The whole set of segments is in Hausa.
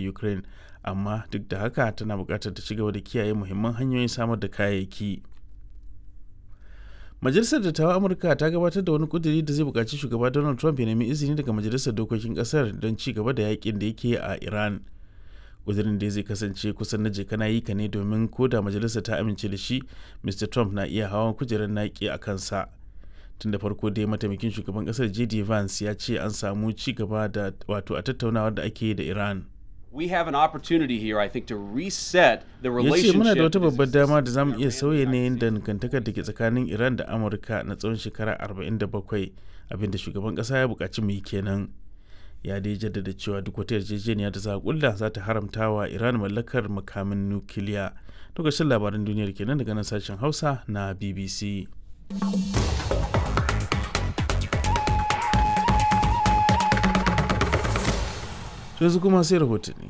ukraine amma duk da haka tana buƙatar ta ci gaba da kiyaye muhimman hanyoyin samar da kayayyaki majalisar dattawan amurka ta gabatar da wani kuduri da zai buƙaci shugaba donald trump ya nemi izini daga majalisar dokokin ƙasar don ci gaba da yakin da yake a iran kudirin da zai kasance kusan na jekana yi ka ne domin ko da majalisar ta amince da shi mr trump na iya hawan kujerar naki a kansa tun da farko dai mataimakin shugaban kasar jd vance ya ce an samu ci gaba da wato a tattaunawar da ake da iran we have an opportunity here, I think, to reset the ya relationship. ce muna da wata babbar dama da that zamu iya exists sauya between yanayin Iran dangantakar da ke tsakanin iran da amurka na tsawon shekara 47 abinda shugaban kasa ya buƙaci mu yi kenan ya dai jaddada cewa duk wata yarjejeniya da za a kulla za ta haramta wa iran mallakar makamin nukiliya lokacin labaran duniyar kenan daga nan sashen hausa na bbc yanzu kuma sai rahotanni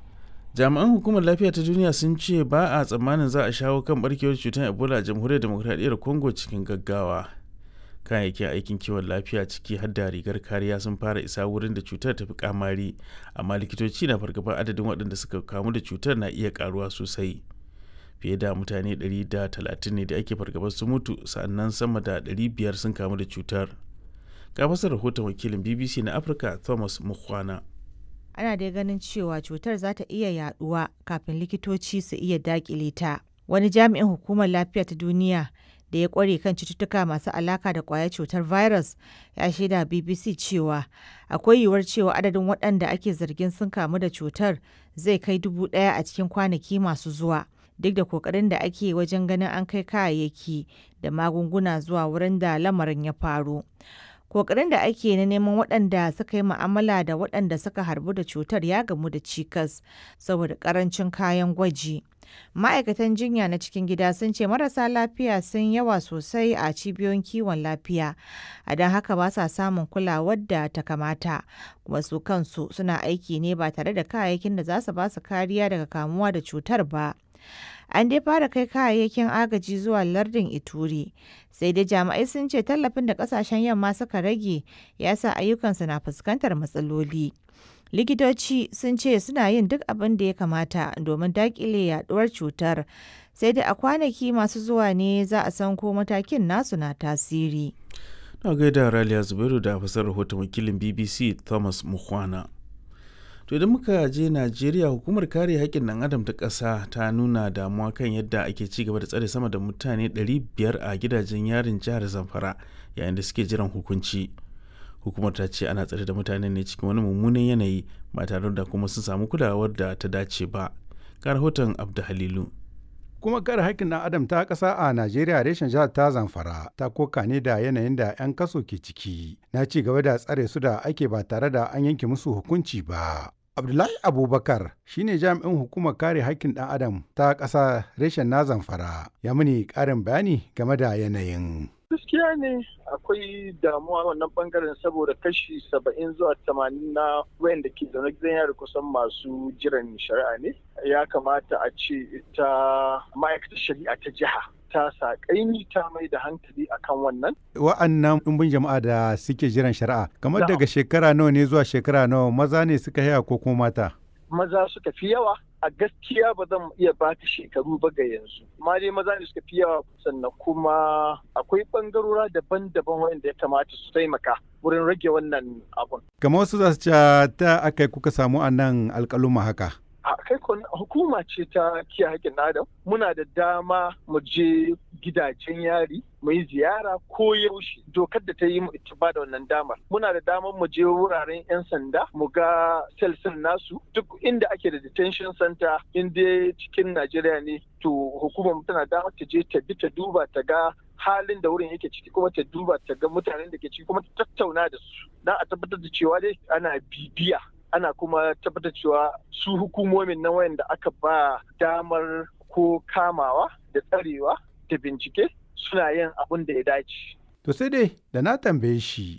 jami'an hukumar lafiya ta duniya sun ce ba a tsammanin za a shawo kan barkewar cutar ebola a jamhuriyar demokradiyyar congo cikin gaggawa kayayyakin aikin kiwon lafiya ciki har da rigar kariya sun fara isa wurin da cutar ta fi kamari amma likitoci na fargabar adadin waɗanda suka kamu da cutar na iya karuwa sosai fiye da mutane 130 ne da ake fargabar su mutu sannan sama da 500 sun kamu da cutar ga fasar rahoton wakilin bbc na afirka thomas mukhwana ana dai ganin cewa cutar za ta iya yaduwa kafin likitoci su iya dakile ta. Wani jami'in hukumar lafiya ta duniya da ya kware kan cututtuka masu alaka da kwayar cutar virus ya shaida BBC cewa akwai yiwuwar cewa adadin waɗanda ake zargin sun kamu da cutar zai kai dubu ɗaya a cikin kwanaki masu zuwa. Duk da kokarin da ake wajen ganin an kai kayayyaki da magunguna zuwa wurin da lamarin ya faru. kokarin da ake na neman waɗanda suka yi ma'amala da waɗanda suka harbu da cutar ya gamu da cikas saboda ƙarancin kayan gwaji. Ma'aikatan jinya na cikin gida sun ce marasa lafiya sun yawa sosai a cibiyoyin kiwon lafiya, a don haka ba sa samun kulawar da ta kamata, kuma su kansu suna aiki ne ba tare da kayayyakin da za su ba su kariya daga kamuwa da cutar ba. An dai fara kai kayayyakin agaji zuwa lardin Ituri, sai dai jami'ai sun ce tallafin da kasashen yamma suka rage ya sa ayyukansu na fuskantar matsaloli. Likitoci sun ce suna yin duk abin da ya kamata domin daƙile yaduwar cutar, sai dai a kwanaki masu zuwa ne za a san ko matakin nasu na tasiri. na gaida raliya zubairu da fasar rahoton wakilin bbc thomas mukhwana to idan muka je najeriya hukumar kare haƙƙin ɗan adam ta ƙasa ta nuna damuwa kan yadda ake ci gaba da tsare sama da mutane 500 a gidajen yarin jihar zamfara yayin da suke jiran hukunci hukumar ta ce ana tsare da mutane ne cikin wani mummunan yanayi ba tare da kuma sun samu kulawar da ta dace ba ga rahoton abdu halilu kuma kare haƙƙin ɗan adam ta ƙasa a najeriya reshen jihar ta zamfara ta koka ne da yanayin da 'yan kaso ke ciki na ci gaba da tsare su da ake ba tare da an yanke musu hukunci ba abdullahi abubakar shine jami'in hukumar kare haƙƙin ɗan adam ta ƙasa reshen na zamfara ya muni ƙarin bayani game da yanayin gaskiya ne akwai damuwa wannan bangaren saboda kashi saba'in zuwa tamanin na wayanda ke zaune gidan yari kusan masu jiran shari'a ne ya kamata a ce ita ma'aikatar shari'a ta jiha ta sa kaimi ta mai da hankali akan wannan wa'annan ɗumbin jama'a da suke jiran shari'a kamar Na'am. daga shekara nawa ne zuwa shekara nawa maza ne suka haya ko kuma mata maza suka fi yawa a gaskiya ba zan iya baka shekaru ba ga yanzu amma dai maza ne suka fi yawa sannan kuma akwai bangarora daban-daban wanda ya kamata su taimaka wurin rage wannan abun kamar wasu za su ce ta aka kuka samu a nan alƙaluma haka a kai kon- hukuma ce ta kiyaye haƙƙin adam muna da dama mu je gidajen yari mu yi ziyara ko yaushe dokar da ta yi mu ita ba da wannan damar muna da damar mu je wuraren 'yan sanda mu ga selsin nasu duk inda ake da detention center in dai cikin najeriya ne to hukumar mu tana damar ta je ta bi ta duba ta ga halin da wurin yake ciki kuma ta duba ta ga mutanen da ke ciki kuma ta tattauna da su don a tabbatar da cewa dai ana bibiya ana kuma tabbatar cewa su hukumomin na wayanda aka ba damar ko kamawa da tsarewa da bincike suna yin abin da ya dace. to sai dai da na tambaye shi